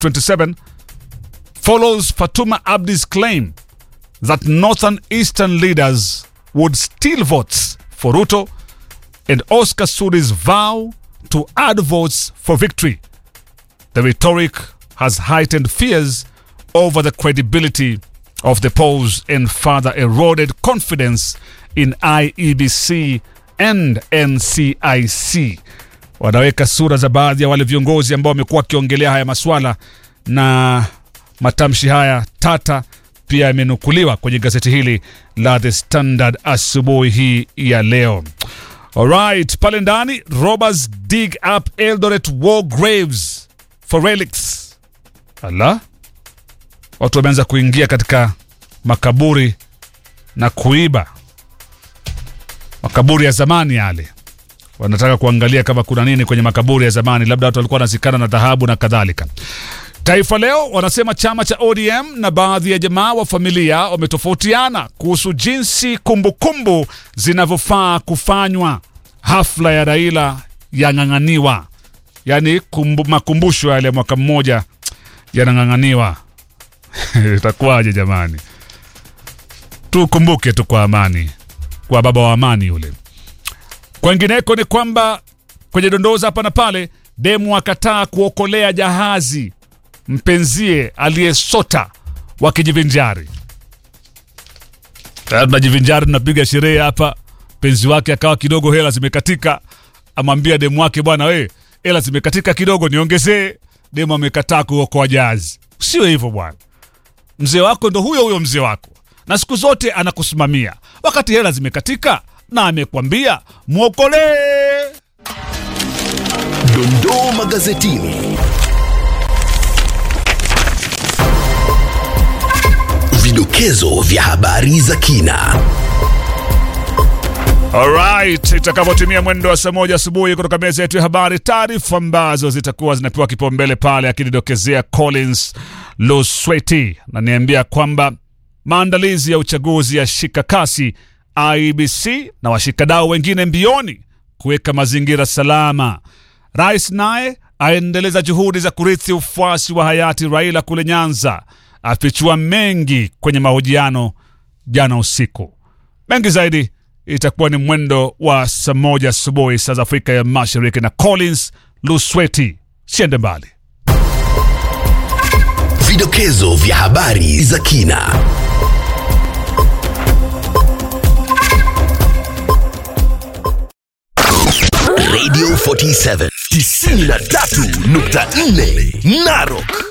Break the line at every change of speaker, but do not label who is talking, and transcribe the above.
27 follows Fatuma Abdi's claim that northern eastern leaders would steal votes for Ruto and Oscar Suri's vow to add votes for victory. The rhetoric has heightened fears over the credibility of the polls and further eroded confidence in IEBC and NCIC. Wanaweka sura za baadhi ya wale viongozi ambao wamekuwa wakiongelea haya maswala na matamshi haya tata pia yamenukuliwa kwenye gazeti hili la The Standard asubuhi hii ya leo. Alright, pale ndani robbers dig up Eldoret war graves for relics. Ala, watu wameanza kuingia katika makaburi na kuiba makaburi ya zamani yale. Wanataka kuangalia kama kuna nini kwenye makaburi ya zamani, labda watu walikuwa wanazikana na dhahabu na kadhalika. Taifa Leo wanasema chama cha ODM na baadhi ya jamaa wa familia wametofautiana kuhusu jinsi kumbukumbu zinavyofaa kufanywa. Hafla ya Raila yang'ang'aniwa, yaani kumbu, makumbusho yale ya mwaka mmoja yanang'ang'aniwa. Itakuwaje jamani? Tukumbuke tu kwa amani, kwa baba wa amani yule. Kwengineko ni kwamba kwenye dondoza hapa na pale, demu akataa kuokolea jahazi mpenzie aliyesota wakijivinjari. Tayari tunajivinjari, tunapiga sherehe hapa. Mpenzi wake akawa kidogo hela zimekatika, amwambia demu wake, bwana we, hela zimekatika kidogo, niongezee. Demu amekataa kuokoa jahazi. Sio hivyo bwana, mzee wako ndo huyo huyo mzee wako, na siku zote anakusimamia wakati hela zimekatika, na amekwambia mwokolee.
Dondoo magazetini. Vidokezo vya habari za kina.
Alright, itakapotimia mwendo wa saa moja asubuhi kutoka meza yetu ya habari, taarifa ambazo zitakuwa zinapewa kipaumbele pale, akinidokezea Collins Lusweti naniambia kwamba maandalizi ya uchaguzi ya shika kasi, IBC na washikadau wengine mbioni kuweka mazingira salama. Rais naye aendeleza juhudi za kurithi ufuasi wa hayati Raila kule Nyanza, afichua mengi kwenye mahojiano jana usiku. Mengi zaidi itakuwa ni mwendo wa saa moja asubuhi saa za Afrika ya Mashariki na Collins Lusweti. Siende mbali.
Vidokezo vya habari za kina. Radio 47 93.4 Narok